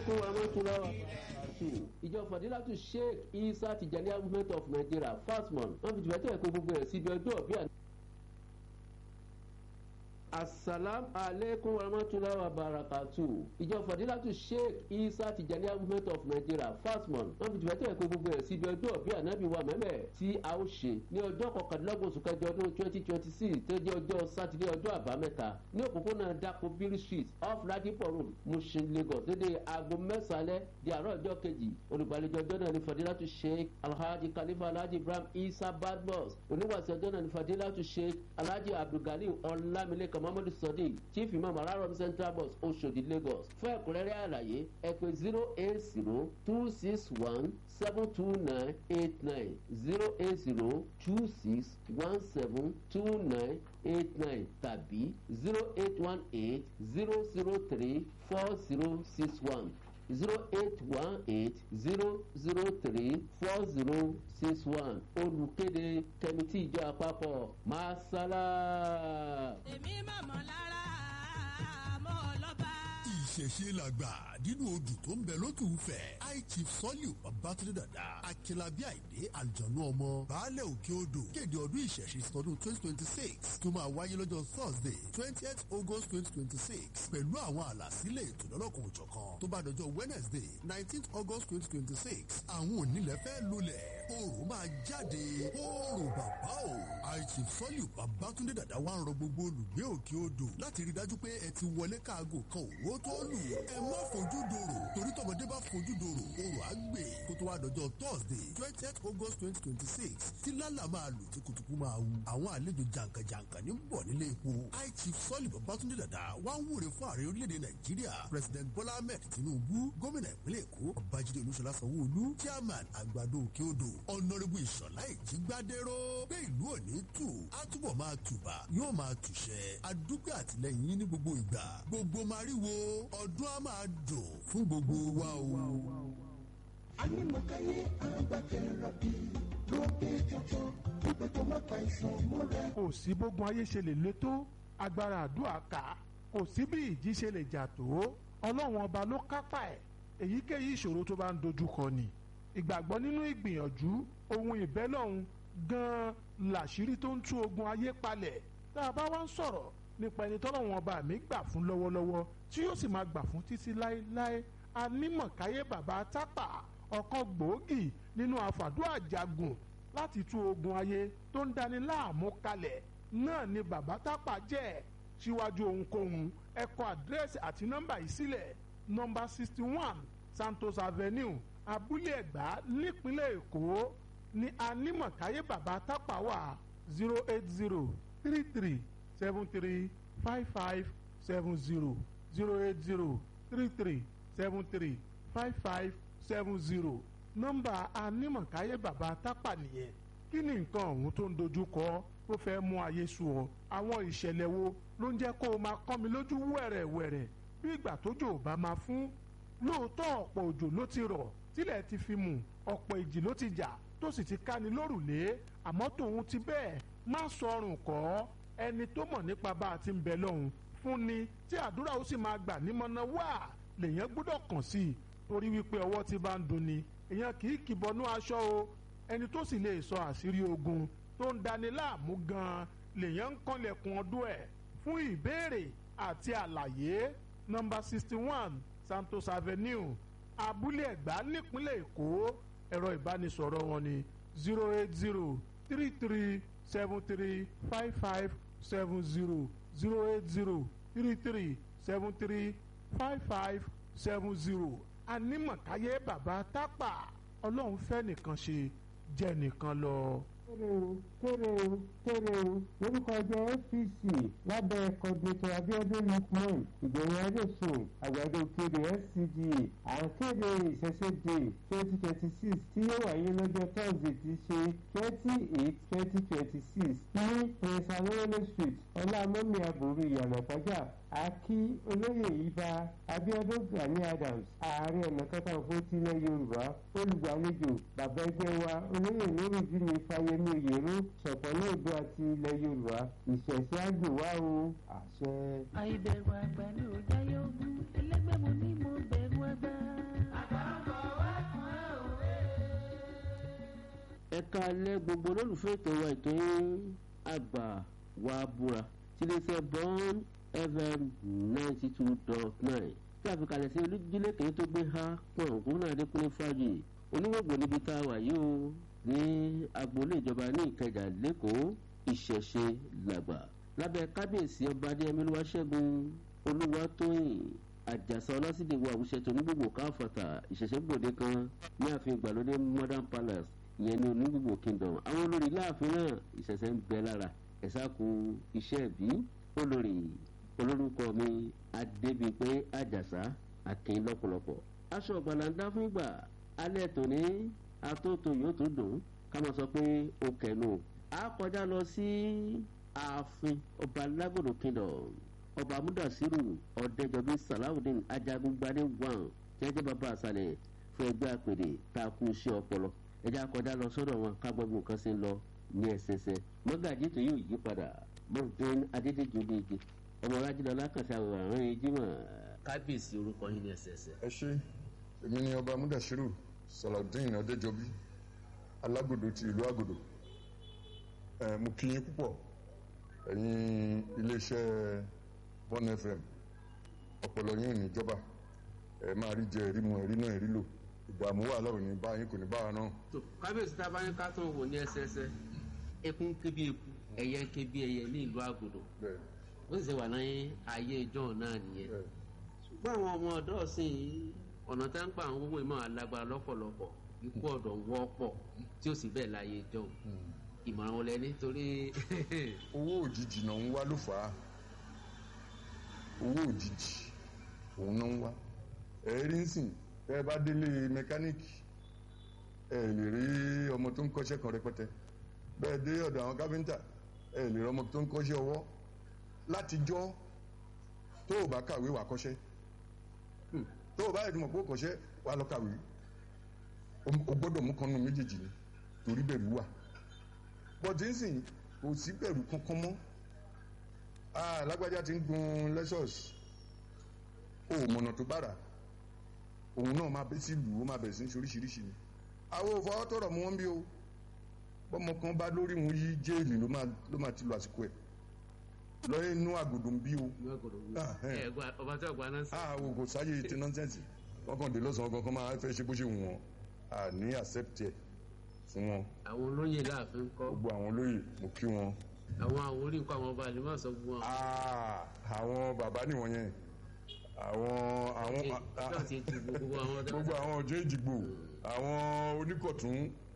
fún amátúláwà two ìjọ fàdílàtú sheikh isa tijaniya movement of nigeria fasmon wọn fi tìfẹ́tẹ̀ ẹ̀kọ́ gbogbo ẹ̀ síbi ọjọ́ bí àná. asalam aleykum warahmatulahi wabarakatu ìjọ fàdílàtú sheikh isa tijaniya movement of nigeria fasmon wọn fi tìfẹ́tẹ̀ ẹ̀kọ́ gbogbo ẹ̀ síbi ọjọ́ bí ànábì wa mẹ́mẹ́ tí a ó ṣe ní ọjọ́ kọkàndínlọ́gbọ̀n oṣù kẹjọ ọdún twenty twenty six tó jẹ́ ọjọ́ sátidé ọjọ́ àbámẹ́ta ní òpópónà dako biri street off ladipo road mushin lagos dédé aago mẹ́sàn-án di àárọ̀ ọjọ́ kejì olùgbàlejò ọjọ́ náà ní fadilatu sheikh alhaji khalifa alhaji ibrahim isa badmus oníwàsí ọjọ́ náà ní fadilatu sheikh alhaji abdulgali ọlámilékan muhammadu sadiq chief imam alarom central bus oshodi lagos fún ẹ̀kúnrẹ́rẹ́ àlàyé ẹ pè zero eight zero two six one seven two nine eight nine zero eight zero two six one seven two nine eight nine tàbí zero eight one eight zero zero three four zero six one zero eight one eight zero zero three four zero six one olùkéde kẹmítì ìjọ àpapọ̀ masala. èmi màmá lára mọ́ ọlọ́ba. ìṣẹ̀ṣe làgbà nínú odù tó ń bẹ lókè òfẹ́ high chief sọ́líù babatunde dada akínlábí àìdé àlùjọ̀nù ọmọ baálẹ̀ òkè odò kéde ọdún ìṣẹ̀ṣe tọdún twenty twenty six tó máa wáyé lọ́jọ́ thursday twentieth august twenty twenty six pẹ̀lú àwọn àlàsílẹ̀ ètò lọ́lọ́kan òjọ̀kan tó bá dọjọ́ wednesday nineteenth august twenty twenty six àwọn onílẹ̀ fẹ́ lulẹ̀ oòrùn máa jáde oòrùn bàbá o high chief sọ́líù babatunde dada wá ń rọ gbogbo olùgbé òkè odò láti rí dájú pé ẹ ti wọlé káago kan òwò tó lù ẹ má fojú dòrò torí tọmọdé bá fojú dòrò oòrùn á gbè kó tó wá dọjọ́ thursday twentieth august twenty twenty six tí lálà máa lù tí kùtùkù máa wù àwọn àlejò jàǹkànjàǹkàn ní bọ̀ nílé epo high chief sọ́ọ̀lì babatunde dada wá ń wúre fún ààrẹ orílẹ̀-èdè nàìjíríà president bola ahmed tinubu gómìnà ìpínlẹ̀ èkó babájídé olúṣọlá sanwó-olú chairman àgbàdo òkè odò ọ̀nàrẹ́bù ìṣọ̀lá ìjígbádẹ́rọ́ pé ìlú òní tù á túbọ̀ máa tùbà yóò máa tùṣẹ́ adúgbò àtìlẹ́yìn yín ní gbogbo ìgbà gbogbo mariwo ọdún á máa dùn fún gbogbo wa o. Anímọ̀káyé agbákẹ́rọ̀bì lókè tuntun pípẹ́ tó má pa ìsàn múra. kò sí bógun ayé ṣe lè le tó agbára àdúrà ká kò sí bí ìjì ṣe lè jà tó ọlọ́run ọba ló kápá ẹ̀ èyíkéyìí ìṣòro tó bá ń dojúkọ ni ìgbàgbọ́ nínú ìgbìyànjú ohun ìbẹ́lọ́hun gan-an làṣírí tó ń tú ogun ayé palẹ̀ tá a bá wá ń sọ̀rọ̀ nípa ẹni tọ́lọ́run ọba mi gbà fún lọ́wọ́lọ́wọ́ tí yóò sì máa gbà fún títí láéláé anímọ̀káyé bàbá tápà ọ̀kan gbòógì nínú àfàdúrà jagun láti tú ogun ayé tó ń dani láàmú kalẹ̀ náà ni bàbá tápà jẹ́ síwájú ohunkóhun ẹ kọ àdírẹ́sì àti nọ́mbà yìí sílẹ̀ nọ́mbà sixty one santos avenue abúlé ẹ̀gbá nípínlẹ̀ èkó ní anímọ̀káyé bàbá tápà wà zero eight zero three three seven three five five seven zero zero eight zero three three seven three five five seven zero nọ́mbà anímọ̀káyé bàbá tápà nìyẹn kí ni nǹkan ọ̀hún tó ń dojú kọ tó fẹ́ mú ayé sú ọ àwọn ìṣẹ̀lẹ̀ wo ló ń jẹ́ kó o máa kọ́ mi lójú wẹ̀rẹ̀wẹ̀rẹ̀ bí ìgbà tójò ò bá máa fún lóòótọ́ ọ̀pọ̀ òjò ló ti rọ̀ tílẹ̀ ti fi mù ọ̀pọ̀ ìjì ló ti jà tó sì ti ká ni lórùlé àmọ́ tòun ti bẹ́ẹ̀ má sọrùn kọ́ ẹni tó mọ̀ nípa bá a ti ń bẹ lọ́hùn fún ni tí àdúrà ó sì máa gbà nímọ̀nà wá lèèyàn gbọ́dọ̀ kàn sí i torí wípé ọwọ́ ti bá ń dunni èèyàn kì í kìbọnú aṣọ o ẹni tó sì lè sọ àṣírí ogun tó ń dani láàmú gan-an lèèyàn ń kànlẹ̀kùn ọdún ẹ̀ fún ìbéèrè àti àlàyé nọ́mbà sixty one santos avenue abúlé ẹ̀gbá nípínlẹ̀ èkó ẹ̀rọ ìbánisọ̀rọ̀ wọn ni zero eight zero three three seven three five five seven zero zero eight zero three three seven three five five seven zero anímọ̀káyé bàbá tápà ọlọ́run fẹ́ nìkan ṣe jẹ́ nìkan lọ. kéré o kéré o kéré o lórúkọ ẹgbẹ́ apc lábẹ́ kọ́dúnẹ́tọ̀ abiodun lukman ìgbẹ̀yìn adéṣùn àgbàdo kéde scda à ń kéde ìṣẹ̀ṣẹ̀dé twenty twenty six tí yóò wáyé lọ́jọ́ thursday ti ṣe twenty eight twenty twenty six ní prince awolowolo street ọlámọ́mí àbúrò ìyànà pàjá àkí olóyè ibà abiodun gani adams ààrẹ ọ̀nà kakanfò tilẹ̀ yorùbá olùgbàlejò bàbá ẹgbẹ́ wa olóyè nurudini fáyemí oyèrò ṣọ̀pọ̀lọ́ odò àti ilẹ̀ yorùbá ìṣẹ̀ṣẹ̀ àgbèwá o àṣẹ. àìbẹ̀rù àgbà ni ò jáyé ogún ẹlẹ́gbẹ́ mo ní mo bẹ̀rù àgbà. ẹ̀ka alẹ́ gbogbo olólùfẹ́ ètò wa ètò yín àgbà wa búra tiléeṣẹ́ bond fm ninety two dot nine tí a fi kalẹ̀ sí olújílé kìíní tó gbé ha pọ̀n ògúnnà adékúnlé fàájì oníwògbò níbi tá a wà yìí o ní agboolé ìjọba ní ìkẹjà lẹ́kọ̀ọ́ ìṣẹ̀ṣe làgbà lábẹ́ kábíyèsí ọba adéyẹmí olúwaṣẹ́gun olúwatóyìn àjàsà ọlásìdè wo àwùṣẹ tó ní gbogbo káfọ̀tà ìṣẹ̀ṣẹ̀ gbòde kan ní ààfin ìgbàlódé modern palace ìyẹn ní onígbogbo kingdom àwọn olórí láàfin náà ìṣẹ̀ṣẹ̀ ń bẹ lára ẹ̀sà kú iṣẹ́ ẹ̀bí olórí olórúkọ mi adébíypé àjàsà akin lọ́pọ̀lọpọ̀ aṣọ ọ̀gbàlàndá fún ìgbà alẹ́ tòní atótó yóò tún dùn ká máa sọ pé ó kẹnu a kọjá lọ sí ààfin ọba lágòdò kingdom ọba amúdàsírù ọ̀dẹ́jọbí salawudeen ajagungbadé wan jẹ́jẹ́ bàbá àṣàlẹ̀ fún ẹgbẹ́ àpèrè tá a kú iṣẹ́ ọpọlọ ẹjẹ́ akọjá lọ sọ́dọ̀ wọn ká gbọ́ bí nǹkan ṣe ń lọ ní ẹsẹsẹ mọ́gàjì tó yóò yí padà mọ́tún adédèjì olóye ọmọ rájídọ́lá kàṣà àwòrán yìí jímọ̀ kábíyèsí orúkọ yín ní ẹsẹsẹ. ẹ ṣe èmi ni ọba amúdàsírù salawudeen ọ̀dẹ́jọbí alágòdò ti ìlú àgòdò ẹ mo kí yín púpọ̀ ẹ̀yin iléeṣẹ́ one fm ọpọlọ yín ò ní jọba ẹ máa rí jẹ ẹrí mu ẹrí náà ẹrí lò ìdààmú wà lọ́rùn ní báyìí kò ní báwa náà. tó kábíyèsí tá a bá ní ká tó wò ní ẹsẹsẹ eku ń ké bí eku ẹyẹ ń ké bí ẹyẹ ní ìlú àgòdò bẹ́ẹ̀ ó sì ṣe wà ní ayé ìjọ náà nìyẹn bẹ́ẹ̀ ṣùgbọ́n àwọn ọmọ ọ̀dọ́ ọ̀sìn yìí ọ̀nà tá ń gbà ń wọ́wọ́ ìmọ̀ alágbára lọ́pọ̀lọpọ̀ ikú ọ̀dọ̀ ń wọ́pọ̀ tí ó sì bẹ́ẹ̀ láyé ìjọ ìmọ̀ràn wọlé nítorí owó òjijì náà ń wá ló fà á owó òjijì òun náà ń wá ẹ̀rí ń sìn tẹ́ ẹ bá délé mẹkáníìkì ẹ lè rí ọmọ tó ń kọ́ṣẹ́ kan rẹpẹtẹ bẹ́ẹ̀ dé ọ̀dọ̀ àwọn káfíńtà ẹ lè rí ọmọ tó ń kọ́ṣẹ́ ọwọ́ látijọ́ tó o bá kàwé wà kọ́ṣẹ́ tó o bá yẹ kí mọ̀ pé o kọ́ṣẹ́ wà lọ kàwé o gbọ́dọ̀ mú kanú méjèèjì ni torí bẹ̀rù wà bọ́dí ń sìn kò sí bẹ̀rù kankan mọ́ ah lágbájá ti ń gun lexus o ò mọ̀nà tó bára òun náà máa bẹ́ sí ìlú ó máa bẹ̀rẹ̀ sí ní oríṣiríṣi ni àwọn òfò tọrọ mú wọn bí o bọ́mọ kan bá lórí wọn yí jéèlì ló máa ló máa ti lo àsìkò ẹ̀ lọ́yẹ̀ inú àgòdò ń bí o Ah, eh. ọba tí ọgbà náà sí. ah o kò sáyé ti nọ́ńsẹ̀nsì wọ́n kàn dé lọ́sàn-án kankan máa fẹ́ ṣe bó ṣe wù wọ́n à ní accept ẹ̀ fún wọn àwọn olóyè láàfin kọ́ gbogbo àwọn olóyè mo kí wọn àwọn àwòrí nǹkan àwọn ọba àlè má sọ fún wọn. Ah, àwọn bàbá nìwọ̀n yẹn àwọn àwọn Ṣé ọ̀tí ti gbogbo àwọn ọdẹ gbogbo àwọn ọjọ́ ìdìgbò àwọn oníkọ̀tún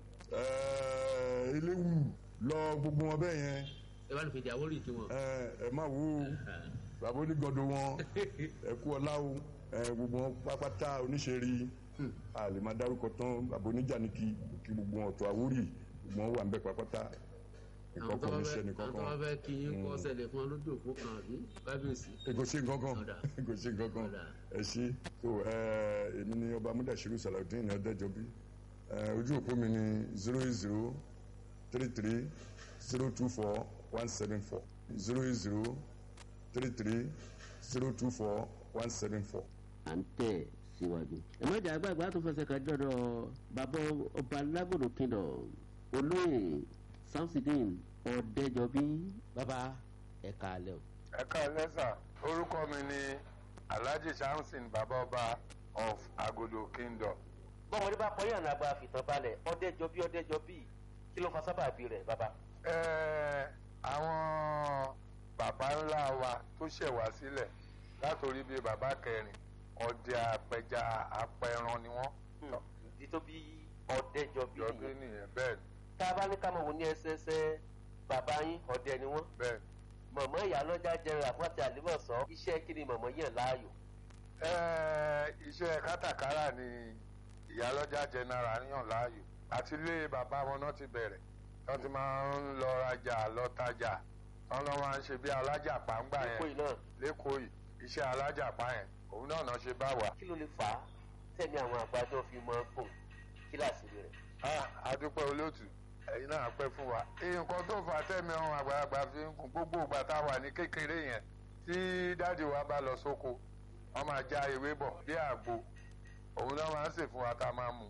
eh, eléwù lọ gbogbo wọn bẹ́ẹ̀ yẹn ẹ bá lè fèdè àwòrí kí wọn. eh, ẹ má wo bàbá onígọ̀dọ̀ wọn ẹ kú ọlá o eh, gbogbo wọn pápátá oníṣẹ́rí a lè máa dárúkọ tán bàbá oníjànìkì kí gbogbo wọn ọ̀tọ̀ àwórì gbogbo wọn wà ń bẹ pápátá àwọn tó ìkọ̀kọ̀ bá oníṣẹ́ fẹ́ nìkan àwọn tó bá kan fẹ́ kí yín kọ́ ṣẹlẹ̀ fún ọlọ́dún òfó kan àbí kábíyèsí. kò sí nǹkan kan Ọ̀dà. kò sí nǹkan kan Ọ̀dà. ẹ ṣí so ẹ èmi ni ọba amúdàṣírù sàlàudeen ọdẹjọbí ẹ ojú òpó mi ni zero eight zero three three zero two four one seven four zero eight zero three three zero two four one seven four. à ń tẹ̀ síwájú. ìmọ̀jà àgbààgbà tó fẹsẹ̀ kan dọ́dọ̀ bàbá ọba lágòdò kingdom olóyè samsidin ọ̀dẹ́jọbí bàbá ẹ̀ka alẹ́ o. ẹ káalẹ́ sà orúkọ mi ni alhaji samson babaọba of agodo kingdom bọ́mọdé bá kọyàn ní agbára fìtàn balẹ̀ ọ̀dẹ́jọbí ọ̀dẹ́jọbí kí ló fa sábàbí rẹ̀ bàbá. Ẹ, àwọn bàbá ńlá wa tó ṣẹ̀ wá sílẹ̀ látòrí bíi bàbá kẹrin ọdẹ apẹja apẹran ni wọ́n ìdí tó bí ọ̀dẹ́jọbí jọbí nìyẹn bẹ́ẹ̀ ni tá a bá ní ká mọ̀ wò ní ẹsẹsẹ bàbá yín ọ̀dẹ ni wọ́n bẹ́ẹ̀ ni. mọ̀mọ́ ìyálọ́jà jẹrẹ àfọ́tì àlímọ̀sán iṣẹ́ kí ni mọ̀mọ́ yàn láàyò. Ẹ, iṣẹ́ kátàkárà ni ìyálọ́jà general yàn láàyò àti ilé bàbá wọn náà ti bẹ̀rẹ̀ wọ́n ti máa ń lọ rajà lọ tajà wọ́n lọ́ máa ń ṣe bí alájàpá ń gbà yẹn èkó yìí náà lẹ́kọ̀ọ́ yìí iṣẹ́ alájàpá yẹn òun náà náà ṣe bá wà. kí ló lè fà á tẹ̀mí àwọn àgbàdo fi mọ́ gùn kíláàsì rẹ̀. Ah, adúpẹ́ olóòtú ẹ̀yin náà pẹ́ fún wa. nǹkan tó fà á tẹ̀mí àwọn àgbàlagbà fi ń kún gbogbo ìgbà tá a wà ní kékeré yẹn tí dáàdì wa bá lọ sóko wọ́n máa já ewé bọ̀ bí àgbo òun náà máa ń sè fún wa tá a máa mu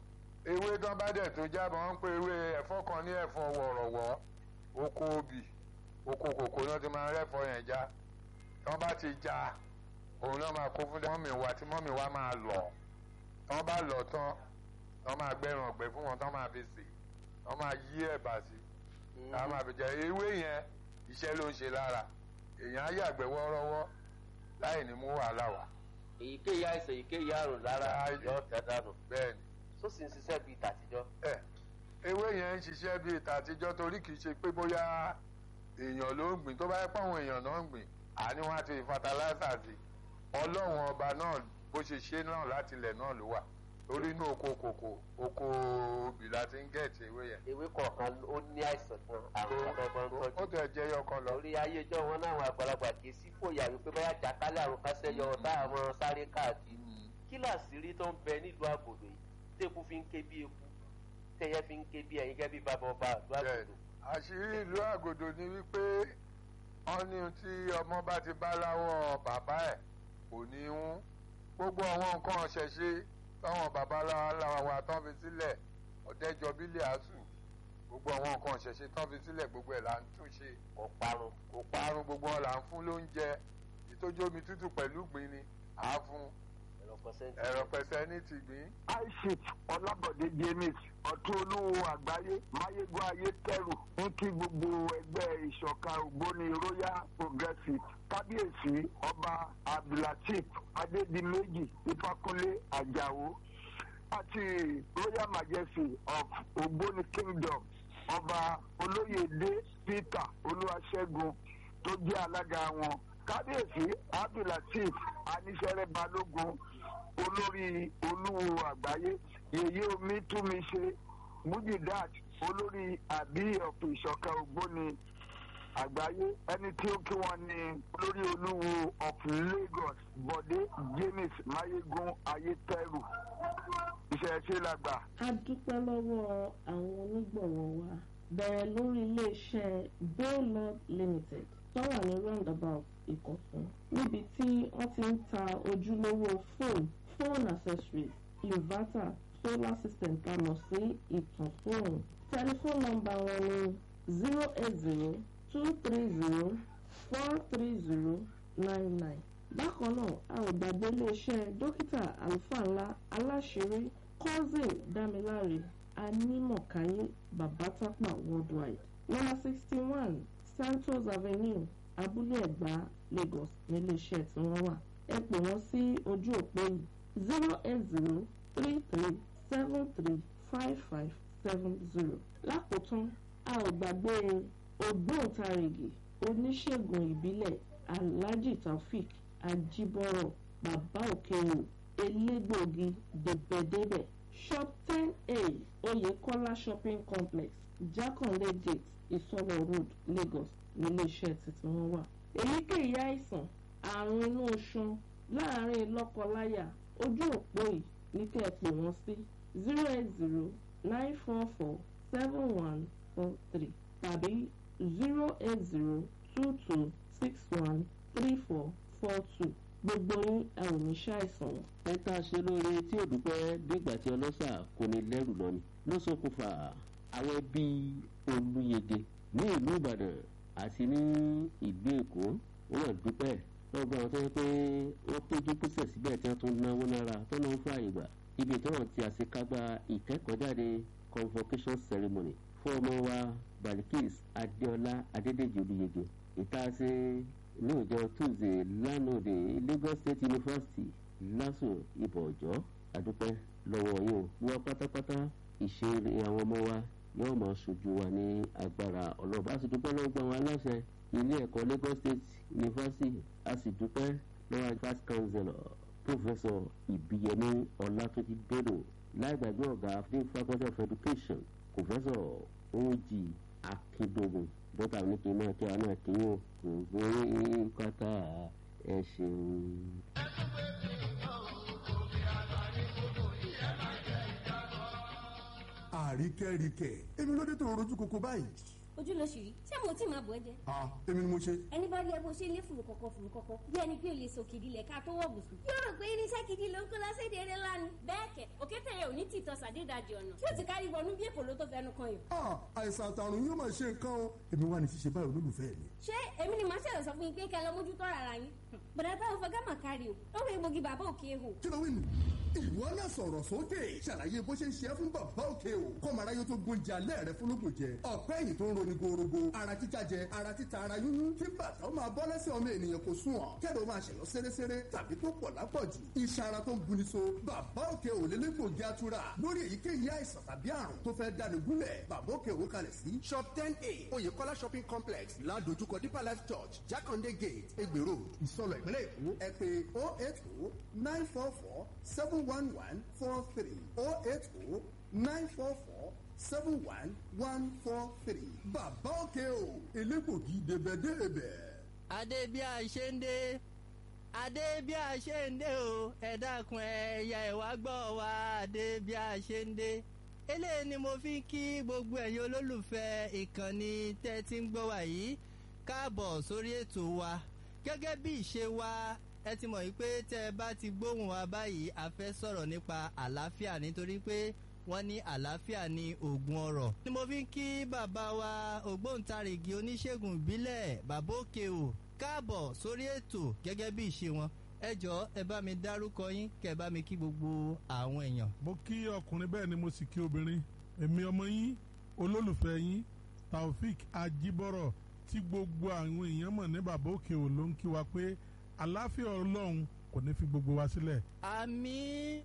ewé tán bá dẹ̀ tó jábọ̀ wọ́n ń pe ewé ẹ̀fọ́ kan ní ẹ̀fọ́ wọ̀rọ̀wọ́ oko obì oko kòkó náà ti máa ń rẹ́fọ́ yẹn já tán bá ti já òun náà máa kó fún mọ́mì wa tí mọ́mì wa máa lọ̀ tán bá lọ̀ tán tán máa gbẹ̀rùn ọ̀gbẹ́ fún wọn tán máa fi sè tán máa yí ẹ̀bà sí tán máa fi jẹ ewé yẹn iṣẹ́ ló ń ṣe lára èèyàn á yàgbẹ́ wọ́ọ́rọ́wọ́ láì ní mú wàhálà wá. èyíkéyìí àìsàn èyíkéyìí àrùn lára yọ tẹ̀ dànù bẹ́ẹ̀ni tó sì ń ṣiṣẹ́ bíi tàtijọ́. ẹ ewé yẹn ń ṣiṣẹ́ bíi tàtijọ́ torí kì í ṣe pé bóyá èèyàn ló ń gbìn tó bá yẹ pé àwọn èèyàn náà ń gbìn àní wọn á ti fataláísà sí ọlọ́run ọba náà bó ṣe ṣe náà láti ilẹ̀ náà ló wà torí inú oko kòkó oko obì la ti ń gẹ̀ẹ́tì ewé yẹn. ewé kọ̀ọ̀kan ó ní àìsàn kan àrùn ọ̀gbọ̀n ó tọ́jú. tẹ̀ jẹ́ yọkan lọ. lórí ayéjọ́ wọn náà àwọn àgbàlagbà kì í sí fòyà wípé bóyá jàkálẹ̀ àrùn kásẹ̀ yọ táwọn sáré káàkiri. kí làṣírí tó ń bẹ nílùú àgòdò yìí tẹ́kù fi ń ké bí eku tẹ́yẹ fi ń ké bí ẹyin gẹ́gẹ́ bí bàbá ọba àdúrà Bẹ́ẹ̀ni. àṣírí ìlú àgòdò ni wípé wọ́n ní tí ọmọ bá ti bá láwọ́ bàbá ẹ̀ kò ní í hún gbogbo àwọn nǹkan ọ̀ṣẹ̀ṣe táwọn bàbá láwa wa tán fi sílẹ̀ ọ̀dẹ́jọ bílẹ̀ àásù gbogbo àwọn nǹkan ọ̀ṣẹ̀ṣe tán fi sílẹ̀ gbogbo ẹ̀ là ń tún ṣe kò parun. kò parun gbogbo ọ̀ là ń fún lóúnjẹ ìtójú omi tútù pẹ̀lú gbìn ni à á fún ẹ̀rọ pẹ̀sẹ̀ntì. ẹ̀rọ pẹ̀sẹ̀ ní ti gbìn. aishif ọlábọ̀dé james ọ̀tún olówó àgbáyé máyégún ayé tẹ̀rù ń kí gbogbo ẹgbẹ́ ìṣọ̀kan ògbóni royal progressive kábíyèsí ọba abdulateef adédìméjì ìfàkúnlé àjàó àti royal majesty of ògbóni kingdom ọba olóyèdè peter olúwaṣẹ́gun tó jẹ́ alága wọn kábíyèsí abdulateef aníṣẹ́rẹ́ balógun olórí olúwo àgbáyé yèyé omi túnmi ṣe mujidat olórí àbí ọ̀pọ̀ ìṣọ̀kan ògbóni àgbáyé ẹni tí ó kí wọn ní olórí olúwo of lagos bọ̀dé james mayegun ayétẹ́rù ìṣẹ̀ṣe làgbà. a dúpẹ́ lọ́wọ́ àwọn onígbọ̀wọ́ wa bẹ̀rẹ̀ lórí iléeṣẹ́ baylord limited tó wà ní roundabout ìkọ̀tún níbi tí wọ́n ti ń ta ojúlówó fóònù phone accessories inverter solar system tá a mọ̀ sí ìtàn fóònù tẹlifóònù nọ́mbà wọn ní zero eight zero two three zero four three zero nine nine bákan náà a ò gbàgbé iléeṣẹ́ dókítà àlùfáà ńlá aláṣẹrí cousin dámiláre anímọ̀káyé babatapa worldwide number sixty one santos avenue abúlé ẹ̀gbá lagos níléeṣẹ́ tí wọ́n wà ẹ pè wọ́n sí ojú òpó yìí zero eight zero three three seven three five five seven zero lákòótán a ò gbàgbé ògbóǹtarìgì oníṣègùn ìbílẹ̀ alhaji taofik ajibọrọ bàbá òkèwò elégbòogi débẹ̀débẹ̀ shop ten a oyekola shopping complex jakanle gate ìsọlọ road lagos níléeṣẹ́ títí wọn wà. èyíkéyìí àìsàn àrùn inú oṣù láàárín lọ́kọláya ojú òpó yìí ní kẹ́ ẹ pè wọ́n sí zero eight zero nine four four seven one four three tàbí zero eight zero two two six one three four four two gbogbo yín ẹ ò ní ṣàìsàn wọn. ẹ tá a ṣe lóore tí ò dúpẹ́ dígbà tí ọlọ́sà kò ní lẹ́rù lọ ni ló ṣokùnfà àwọn ẹbí olúyege ní ìlú ìbàdàn àti ní ìlú èkó wọn náà dúpẹ́ lọ́gbọ́n àwọn tó yẹ pé wọ́n péjú pésẹ̀ síbẹ̀ tí wọ́n tún náwó nára tó náà ń fún àyè gbà ibi tí wọ́n ti àṣekágbá ìkẹ́kọ̀ọ́jáde convocation ceremony fún ọmọ wa balikis adéọlá adédèjì olúyege ìta ṣe ní ọjọ́ tuesday lánàá lagos state university lásù ibò ọjọ́ àdúpẹ́ lọ́wọ́ yìí o wá pátápátá ìṣeré àwọn ọmọ wa yóò máa ṣojú wa ní agbára ọlọ́ba a sì dúpẹ́ lọ́wọ́ gba àwọn aláṣẹ ilé ẹ̀kọ́ lagos state university a sì dúpẹ́ lọ́wọ́ vice chancellor professor ìbíyẹmí ọlátúnjì bello láì gbàgbé ọ̀gá ní faculty of education professor oji akindogun dọ́tà ní kí n máa kí wa náà kí yóò kò gbé pátá ẹ ṣeun. àríkẹ́ríkẹ́ èmi ló dé tó rojú koko báyìí. ojú ló ṣì rí ṣé mo tí máa bọ̀ ẹ́ jẹ. ah èmi ni mo ṣe. ẹni bá rí ẹ bó ṣe lé fùrù kọ̀kọ̀ fùrù kọ̀kọ̀ bí ẹni pé o lè sòkìdí lẹ̀ ká tó wọ̀ bùsùn. yóò rò pé irinṣẹ́ gidi ló ń kó lọ sí èdè eré lánàá. bẹ́ẹ̀ kẹ̀ òkété yẹn ò ní tìtọ́ ìtọ̀ sàdédàjì ọ̀nà tí ó ti kárí wọnú bí èkó ló tó fẹnu kan yìí. Ah, àìsàn àtàrùn yóò máa ṣe nǹkan o èmi wà ní ṣíṣe báyìí olólùfẹ́ mi. ṣé èmi ni màá ṣẹlẹ̀ sọ fún yín pé kẹ́ ẹ lọ mójútó ara yín bọ̀dà táwọn fọgá mà kárí o lọ́wọ́ egbògi bàbá òkè ehò. kí ló wí nù. ìwọ náà sọ̀rọ̀ sókè ṣàlàyé bó ṣe ń ṣe é fún bàbá òkè o kọ́mọ aráyé tó gbóúnjẹ alẹ́ rẹ fúnlógún jẹ ọ̀pẹ́ ẹ̀yìn tó ń roni gorogo ara títa jẹ ara títa ara yúnyún kí bàtà ó máa bọ́ lẹ́sẹ̀ ọmọ ènìyàn kò sùn ọ̀ kẹ́rọ máa ṣẹ̀yọ́ séréséré tàbí tó pọ̀ lápọ̀jù iṣan ara tó ń buni so bàbá òkè ò lé lẹ́gbògi atura lórí èyíkéyìí àìsàn tàbí àrùn tó fẹ́ dáni gúnlẹ̀ bàbá òkè ò kalẹ̀ sí shop ten a oyèkọ́lá shopping complex ládojúkọ deeper life church jákàndé gate egbè road ìsọlọ ìpínlẹ̀ èkó ẹ pé oh eight oh nine four four seven one one four three oh eight oh nine four four seven one one four three bàbá òkè o elégbògi débẹ̀débẹ̀. adé bí a ṣe ń dé adé bí a ṣe ń dé o ẹ dákun ẹyà ẹwà gbọ́ wa adé bí a ṣe ń dé eléyìí ni mo fi ń kí gbogbo ẹ̀yin olólùfẹ́ ìkànnì tẹ́ ti ń gbọ́ wa yìí káàbọ̀ sórí ètò wa gẹ́gẹ́ bí ìṣe wa ẹ ti mọ̀ wípé tẹ́ ẹ bá ti gbóhùn wa báyìí a fẹ́ sọ̀rọ̀ nípa àlàáfíà nítorí pé wọ́n ní àlàáfíà ní oògùn ọ̀rọ̀. ni mo fi ń kí bàbá wa ògbóǹtarìgì oníṣègùn ìbílẹ̀ bàbá òkè o káàbọ̀ sórí ètò gẹ́gẹ́ bí ìṣe wọn ẹ jọ̀ọ́ ẹ bá mi dárúkọ yín kẹ́ ẹ bá mi kí gbogbo àwọn èèyàn. mo kí ọkùnrin bẹ́ẹ̀ ni mo sì kí obìnrin èmi ọmọ yín olólùfẹ́ yín taofik ajibọrọ tí gbogbo àwọn èèyàn mọ̀ ní bàbá òkè ò ló ń kí wa pé àlàáfíà ọlọ́run kò ní fi gbogbo wa sílẹ̀. àmì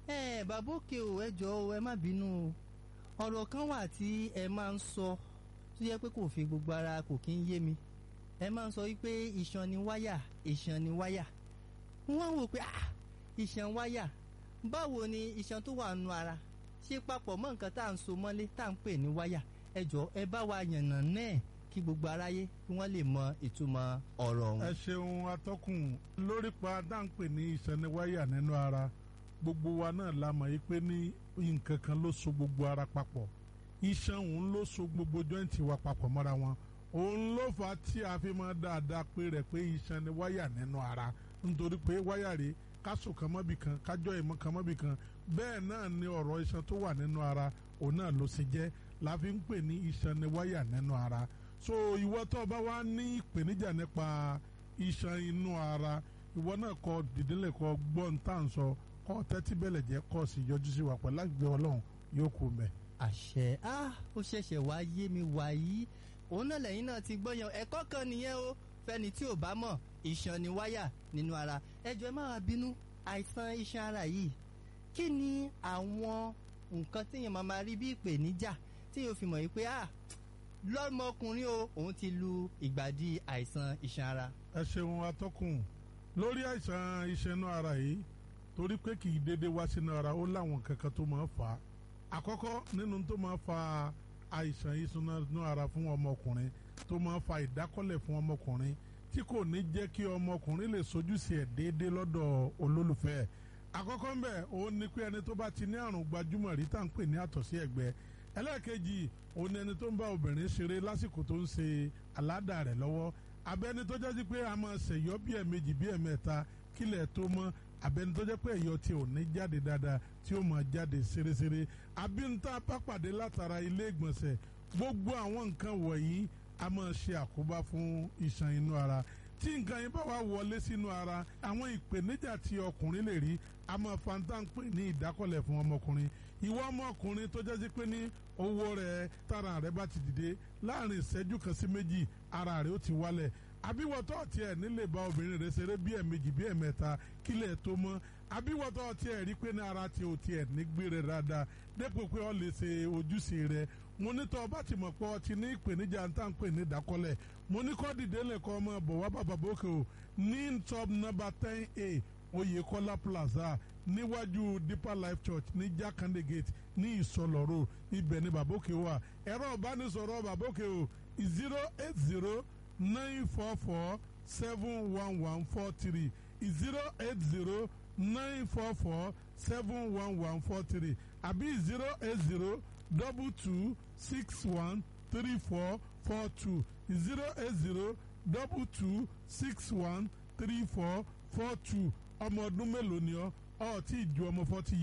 ẹ bàbá òkè o ẹ jọ̀ọ́ ẹ má bínú o ọ̀rọ̀ kan wà tí ẹ máa ń sọ tó yẹ pé kò fi gbogbo ara kò kí ń yé mi ẹ máa ń sọ wípé iṣan ni wáyà iṣan ni wáyà wọ́n wò pé ah iṣan wáyà báwo ni iṣan tó wà nù ara ṣe papọ̀ mọ́ nǹkan tá à ń so mọ́lé tá à ń pè ní wáyà ẹ jọ̀ọ́ ẹ bá wa yànnà náà kí gbogbo aráyé kí wọ́n lè mọ ìtumọ̀ ọ̀rọ̀ ọ̀hún. ẹ ṣeun atọ́kùn lórí pa dáńpẹ́ ní ìsẹniwáyà nínú ara gbogbo wa náà la mọ̀ yìí pé ní nǹkan kan ló so gbogbo ara papọ̀ iṣan òun ló so gbogbo jọ́ǹtì wa papọ̀ mọ́ra wọn òun ló fà á tí a fi máa dáadáa pé rẹ̀ pé iṣan ni wáyà nínú ara nítorí pé wáyà rèé kásò kan mọ́bì kan kájọ́ ìmọ̀ kan mọ́bì kan bẹ́ẹ̀ náà ni ọ̀rọ̀ iṣan tó wà nínú ara òun náà ló ṣe jẹ́ la fi ń pè ní iṣan ni wáyà nínú ara so ìwọ tó o bá wá ní ìpèníjà nípa iṣan inú ara ìwọ náà kọ dìdínlẹ̀ kọ gbọ́n tá à ń sọ kọ tẹ́tí bẹ̀lẹ̀ jẹ́ kọ́ sí yọjú sí wa pẹ̀lú àgbẹ̀ ọlọ́run yóò kú mẹ́. àṣẹ ah ó ṣẹ̀ṣẹ̀ wá yé mi wàyí òun náà lẹ́yìn náà ti gbọ́ yan ẹ̀kọ́ kan nìyẹn o fẹ́ni tí ò bá mọ̀ iṣan ni wáyà nínú ara ẹjọ́ ẹ má wá bínú àìsàn iṣan ara yìí kí ni àwọn nǹkan téèyàn máa máa rí bí ìpèníjà téèyàn fi mọ̀ yìí pé ah lọ́mọkùnrin o òun ti lu ìgbàdí àìsàn iṣan ara. ẹ ṣeun atọ́kùn lórí àìsàn iṣan inú ara yìí torí pé kì í dédé wá sínú ara ó láwọn kankan tó máa ń fà á àkọ́kọ́ nínú tó máa ń fa àìsàn iṣan inú ara fún ọmọkùnrin tó máa ń fa ìdákọ́lẹ̀ fún ọmọkùnrin tí kò ní jẹ́ kí ọmọkùnrin lè sojú sí ẹ̀ déédé lọ́dọ̀ olólùfẹ́ ẹ̀ àkọ́kọ́ ń bẹ̀ òun ni pé ẹni tó bá ti ní àrùn gbajúmọ̀ rí tá à ń pè ní àtọ̀sí ẹ̀gbẹ́ ẹlẹ́ẹ̀kejì òun ni ẹni tó ń bá obìnrin ṣeré lásìkò tó ń ṣe aládà rẹ̀ lọ́wọ́ abẹ́ni tó jẹ́ sí pé a máa ṣèyọ́ bí ẹ̀mejì bí ẹ̀mẹ́ta kílẹ̀ tó mọ́ abẹ́ni tó jẹ́ pé ẹ̀yọ́ tí ò ní jáde dáadáa tí ó máa jáde ṣeréṣeré abínta bá pàdé látara ilé ìgbọ̀nsẹ̀ gbogbo àwọn nǹkan wọ̀nyí a máa ṣe àkóbá fún iṣan inú ara tí nǹkan yẹn bá wà wọlé sínú ara àwọn ìpèníjà tí ọkùnrin lè rí a máa fanta ń pè ní ìdákọ̀lẹ̀ fún ọmọkùnrin ìwọ ọmọkùnrin tó jẹ́ sí pé ní owó rẹ̀ tára rẹ̀ bá ti dìde láàrin ìṣẹ́jú kan sí méjì ara rẹ̀ ó ti wálẹ̀ àbíwọ̀tọ́ tiẹ̀ nílé bá obìnrin rẹ̀ ṣeré bí ẹ̀mejì bí ẹ̀mẹ́ta kílẹ̀ tó mọ́ àbíwọ̀tọ́ tiẹ̀ rí pé ní ara ti ò tiẹ̀ nígbé rẹ̀ dáadáa dépò pé ọ lè ṣe ojúṣe rẹ̀ mo ní tọ́ ọba ti mọ̀ pé ọ ti ní ìpèníjà ń tà ń pè ní ìdákọ́lẹ̀ mo ní kọ́ dìde lẹ́kọ́ ọmọ bọ̀ wá bàbá bókè o ní top number ten a Oyèkọ́lá plaza níwájú Deeper Life Church ní Jákàndé gate ní Ìsọlọ́rọ̀ ibẹ̀ ní bàbókè wà ẹ̀rọ ìbánisọ̀rọ̀ bàbókè o zero eight zero nine four four seven one one four three zero eight zero nine four four seven one one four three àbí zero eight zero double two six one three four four two zero eight zero double two six one three four four two ọmọ ọdún mélòó ni ọ ọ tí ì ju ọmọ forty years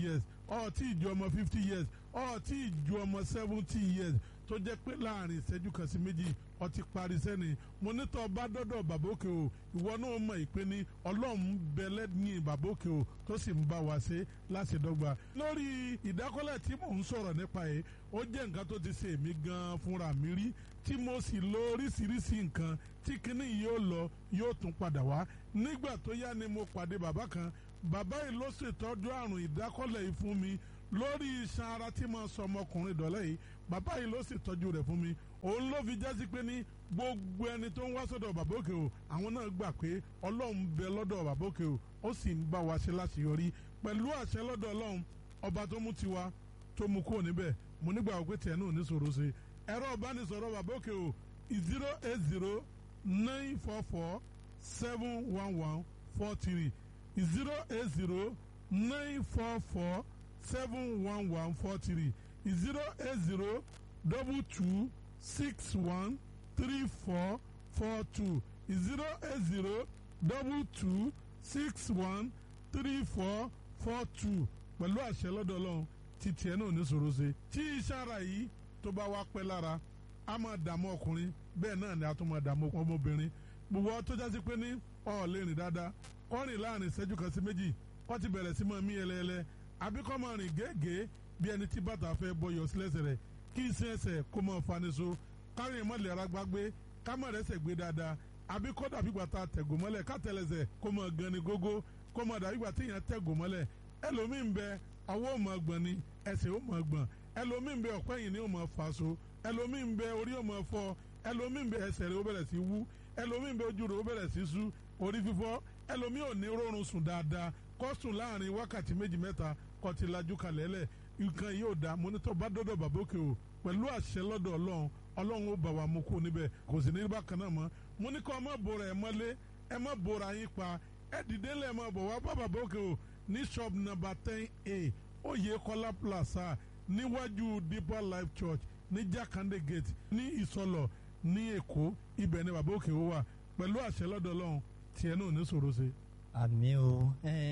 ọ̀ tí ì ju ọmọ fifty years ọ̀ tí ì ju ọmọ seventy years tó jẹ́ pé láàrin ìṣẹ́jú kan sí méjì ó ti parí sẹ́ni mo ní tọ́ bá dọ́dọ̀ bàbá òkè o ìwọ náà mọ̀ ìpè ní ọlọ́run bẹ lẹ́yìn bàbá òkè o tó sì ń bá wa ṣe láti dọ́gba. lórí ìdákọ́lẹ̀ tí mò ń sọ̀rọ̀ nípa yìí ó jẹ́ nǹkan tó ti ṣe èmi gan-an fúnra mi rí tí mo sì lo oríṣiríṣi nǹkan tí kinní yìí yóò lọ yóò tún padà wá nígbà tó yá ni mo pàdé bàbá kan bàbá yìí ló ṣètọ́jú àrùn ìdákọ́lẹ̀ yìí fún mi lórí iṣan ara tí mo sọ ọmọkùnrin dọ̀lẹ́ yìí bàbá yìí ló ṣètọ́jú rẹ̀ fún mi òun ló fi jásí pé ní gbogbo ẹni tó ń wá sọ́dọ̀ bàbá òkè o àwọn náà gbà pé ọlọ́run bẹ lọ́dọ̀ bàbá òkè o ó sì ń bá wa ṣe láṣeyọrí pẹ̀lú àṣẹ lọ́dọ̀ ọlọ́run ọba tó mú tiwa tó mú kúrò níbẹ̀ mo nígbà wípé tiẹ̀ náà ní sòro ṣe ẹ̀rọ ìbánisọ̀rọ̀ bàbá òkè o zero eight zero nine four four seven one one four three zero eight zero nine four four seven one one four three zero eight zero double two six one three four four two zero eight zero double two six one three four four two pẹ̀lú àṣẹ lọ́dọ̀ ọlọ́run tí tiẹ̀ náà ní sòro ṣe tí iṣẹ́ ara yìí tó bá wá pẹ́ lára a máa dààmú ọkùnrin bẹ́ẹ̀ náà ni a tún máa dààmú ọmọbìnrin gbogbo tó jásí pé ní ọ̀ lè rìn dáadáa kọ́ rìn láàrin ìṣẹ́jú kan sí méjì kọ́ ti bẹ̀rẹ̀ sí máa mí ẹlẹ́ẹlẹ́ àbí kọ́ máa rìn gẹ́gẹ́ bí ẹni tí bàtà fẹ́ bọyọ̀ sílẹ̀sẹ̀ rẹ̀ kí iṣẹ́ ẹsẹ̀ kó máa faniṣo kárìn mọ́lẹ̀ ara gbágbé ká má rẹ́sẹ̀ gbé dáadáa àbí kọ́ dàbí gbàtà tẹ̀gò mọ́lẹ̀ ká tẹ̀lẹ̀sẹ̀ kó máa gan ni gógó kó máa dàbí gbàtà èèyàn tẹ̀gò mọ́lẹ̀ ẹlòmíì ń bẹ ọwọ́ ò máa gbọ̀n ni ẹsẹ̀ ò máa gbọ̀n ẹlòmíì ń bẹ ọ̀pẹ́ yìí ni ò máa fà so ẹlòmíì ń bẹ orí ò máa fọ́ ẹlòmíì ń bẹ ẹsẹ̀ rẹ̀ ó bẹ̀rẹ̀ sí wú ẹlòmíì ń bẹ ojú rẹ̀ ó bẹ̀rẹ̀ sí sú orí fífọ́ ẹlòmíì ò ní rọrùn sùn dáadáa kó sùn láàrin wákàtí méjì mẹ́ta kó ti lajú kalẹ̀ lẹ̀ nǹkan yóò dá mọ́nítọ́ bá dọ́dọ̀ bàbókè o pẹ̀lú àṣẹ lọ́dọ̀ ọlọ́run ọlọ́run ó bà wá mú kó níbẹ̀ kò sì ní bákan náà mọ́ mo ní kọ́ ọ má bora ẹ mọ́lé ẹ má bora yín pa ẹ dìde lẹ́ẹ̀ má bọ̀ wá bá bàbókè o ní shop number ten a Oyèkọ́lá plaza níwájú deeper life church ní Jakande gate ní Ìsọlọ̀ ní Èkó ibẹ̀ ni bàbókè o wà pẹ̀lú àṣẹ lọ́dọ̀ ọlọ́run tiẹ̀ náà ní sòro ṣe. àmì o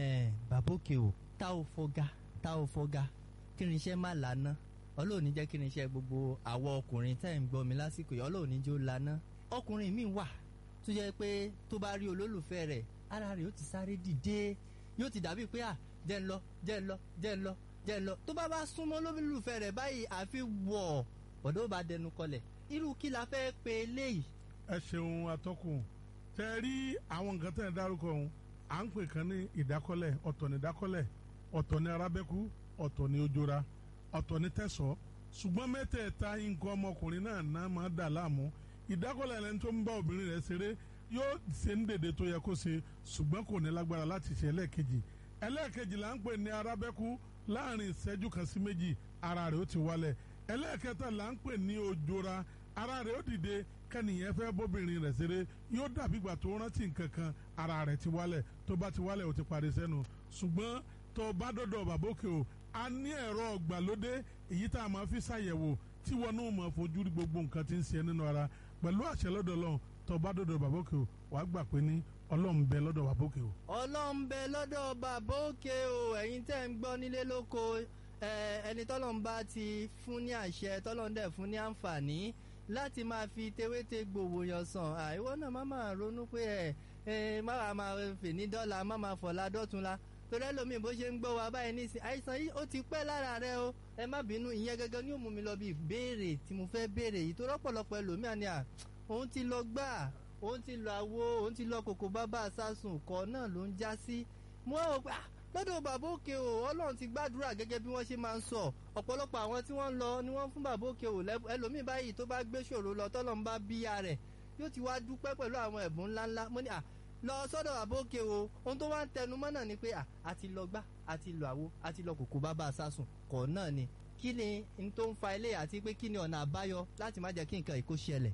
bàbókè o tá ò fọgá tá ò fọgá kí ni iṣẹ́ má lànà ọlọ́run ní jẹ́ kí ni iṣẹ́ gbogbo àwọn ọkùnrin tẹ́ ń gbọ́ mi lásìkò yìí ọlọ́run ní jó lànà ọkùnrin mi wà tó jẹ́ pé tó bá rí olólùfẹ́ rẹ̀ ara rẹ̀ ó ti sáré dìde yóò ti dàbí pé à jẹ́ ń lọ jẹ́ ń lọ jẹ́ ń lọ jẹ́ ń lọ tó bá bá súnmọ́ olólùfẹ́ rẹ̀ báyìí àfi wọ̀ ọ̀dọ́ bá dẹnu kọlẹ̀ irú kí la fẹ́ pe eléyìí. ẹ ṣeun atọ́kùn tẹ rí àwọn nǹkan tẹ̀ ń dárúkọ ọ̀hún à ń pè kan ní ìdákọ́lẹ̀ ọ̀tọ̀ ní ìdákọ́lẹ̀ ọ̀tọ̀ ní arábẹ́kú ọ̀tọ̀ ní ojora ọ̀tọ̀ ní tẹ̀sọ́ ṣùgbọ́n mẹ́tẹ̀ẹ̀ta nǹkan ọmọkùnrin náà náà máa dà láàmú ìdákọ́lẹ̀ ẹni tó ń bá obìnrin rẹ̀ ṣeré yóò ṣe ń dèdè tó yẹ kó ṣe ṣùgbọ́n kò ní lágbára láti ṣe ẹlẹ́ẹ̀kejì ẹlẹ́ẹ̀kejì là ń pè ní arábẹ́kú láàrin ìṣẹ́jú kan sí méjì ara rẹ̀ ó ti wálẹ̀ ẹlẹ́ẹ̀kẹta là ń pè ní ojora ara rẹ̀ ó dìde kẹ́nìyẹn fẹ́ bóbìnrin rẹ̀ ṣeré yóò dàbí ìgbà tó rántí nǹkan kan ara rẹ̀ ti wálẹ̀ tó bá ti wálẹ̀ ó ti parí sẹ́nu ṣùgbọ́n tó bá dọ́dọ̀ bàbókè o a ní ẹ̀rọ ọ̀gbàlódé èyí tá a máa fi ṣàyẹ̀wò tí wọn náà máa fojú rí gbogbo nǹkan tí ń ṣe nínú ara pẹ̀lú àṣẹ lọ́dọ̀ Ọlọ́run tó bá dọ́dọ̀ bàbókè o wàá gbà pé ní Ọlọ́run bẹ lọ́dọ̀ bàbókè o. ọlọ́run bẹ lọ́dọ̀ bàbókè o ẹ̀yin tẹ́ ń gbọ́ nílé lóko ẹni tọ́lọ́run bá ti fún ní àṣẹ tọ́lọ́run dẹ̀ fún ní àǹfààní láti máa fi tewéte gbòòwò yàn sàn àìwọ́ náà má máa ronú pé ẹ ẹ má wàá máa fè ní dọ́là má máa fọ̀la dọ́tunla torí ẹlòmíì bó ṣe ń gbọ́ wa báyìí nísìn àìsàn yìí ó ti pẹ́ lára rẹ o ẹ má bínú ìyẹn gẹ́gẹ́ ni ó mú mi lọ bí ìbéèrè tí mo fẹ́ béèrè yìí tó rọ́pọ̀lọpọ̀ ẹlòmíà ni à òun ti lọ gbà òun ti lọ àwo òun ti lọ kòkó bábà sásùn kọ́ náà ló ń já sí mo rò pé lọ́dọ̀ bàbá òkè o ọlọ́run ti gbàdúrà gẹ́gẹ́ bí wọ́n ṣe máa ń sọ ọ̀pọ̀lọpọ̀ àwọn tí wọ́n ń lọ ni wọ́n fún bàbá òkè o ẹlòmíì báyìí tó bá gbé ṣòro lọ tọ́lọ́run bá bíya rẹ̀ yóò ti wá dúpẹ́ pẹ̀lú àwọn ẹ̀bùn ńláńlá mo ní à lọ sọ́dọ̀ bàbá òkè o ohun tó wá ń tẹnu mọ́ náà ni pé à àti lọ gbá àti lọ àwo àti lọ kòkó bàbá sásùn kọ̀ náà ni kí ni n tó ń fa ilé àti pé kí ni ọ̀nà àbáyọ láti má jẹ́ kí nǹkan ìkó ṣẹlẹ̀.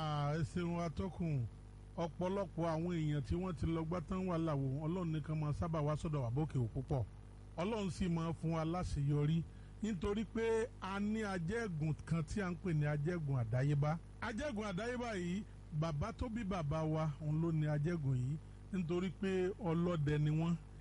ẹ ṣeun atọ́kùn ọ̀pọ̀lọpọ̀ àwọn èèyàn tí wọ́n ti lọ gbá tán wà láwo ọlọ́run nìkan máa sábà wá sọ́dọ̀ àbókè ò púpọ̀ ọlọ́run sì máa fún wa láṣeyọrí nítorí pé a ní ajẹ́gùn kan tí a ń pè ní ajẹ́gùn àdáyébá ajẹ́gùn àdáyébá yìí bàbá tó bí bàbá wa òun ló ní ajẹ́gùn yìí nítorí pé ọlọ́dẹ ni wọ́n